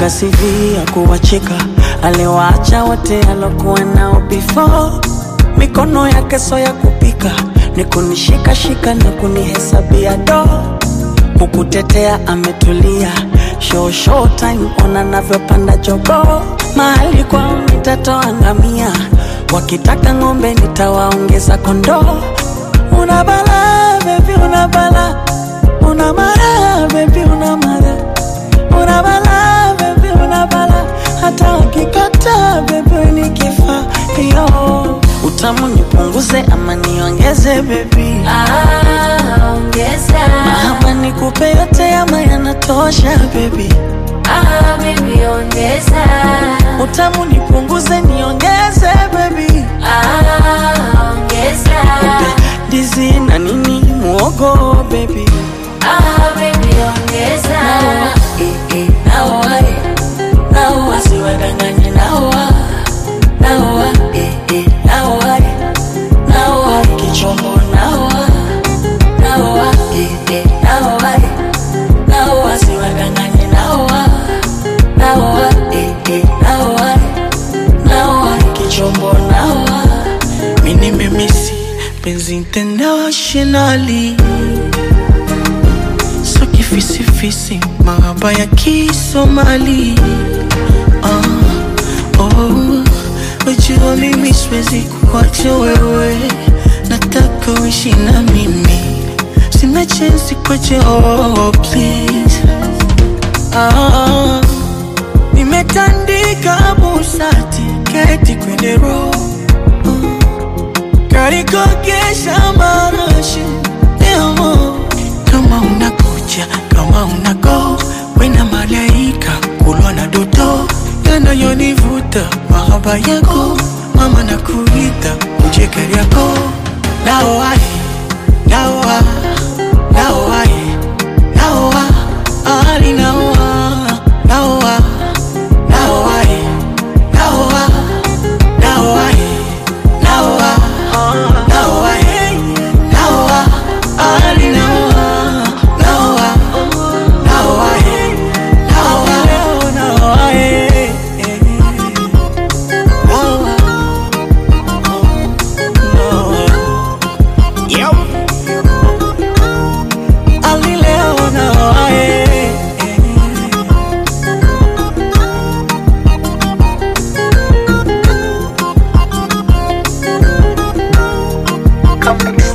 kaandika CV ya kuwacheka, aliwaacha wote alokuwa nao before. Mikono yake so ya kupika, ni kunishikashika na kunihesabia do kukutetea ametulia, show show time, ona navyopanda jogo, mahali kwao nitatoa ngamia, wakitaka ng'ombe nitawaongeza kondoo. Una bala baby, una bala, una mara baby, una mara, una bala baby, una bala, hata wakikata baby nikifa yo utamu nipunguze ama niongeze baby Ah, ongeza. ama nikupe yote ama yanatosha baby Ah, baby, ongeza. utamu nipunguze niongeze baby Ah, ongeza. ndizi na nini muogo baby Ah, baby, ongeza. Eh, eh, naoa, eh. naoa siwadanganye naoa naoa eh, eh, naoa eh. naoa kichombo naoa naoa eh, eh, naoa eh. naoa siwadanganye naoa naoa eh, eh, naoa eh. naoa kichombo naoa mini memisi penzi internationally so kifisifisi mahaba ya kisomali ah, oh, wajua mimi siwezi kuacha wewe nataka uishi na mimi sina chensi kwache oh, please ah, nimetandika busati keti kwenye roho karikogesha marashi Emo. kama unakuja kama unago wena malaika kulwa na doto yanayonivuta mahaba yako mama na kuita ujekeri yako naoai naoa naoai naoa ali naoa naoa naoai naoa naoai naoa naoa naoa ali naoa naoa naoa naoa naoa Ali leo naoa Complex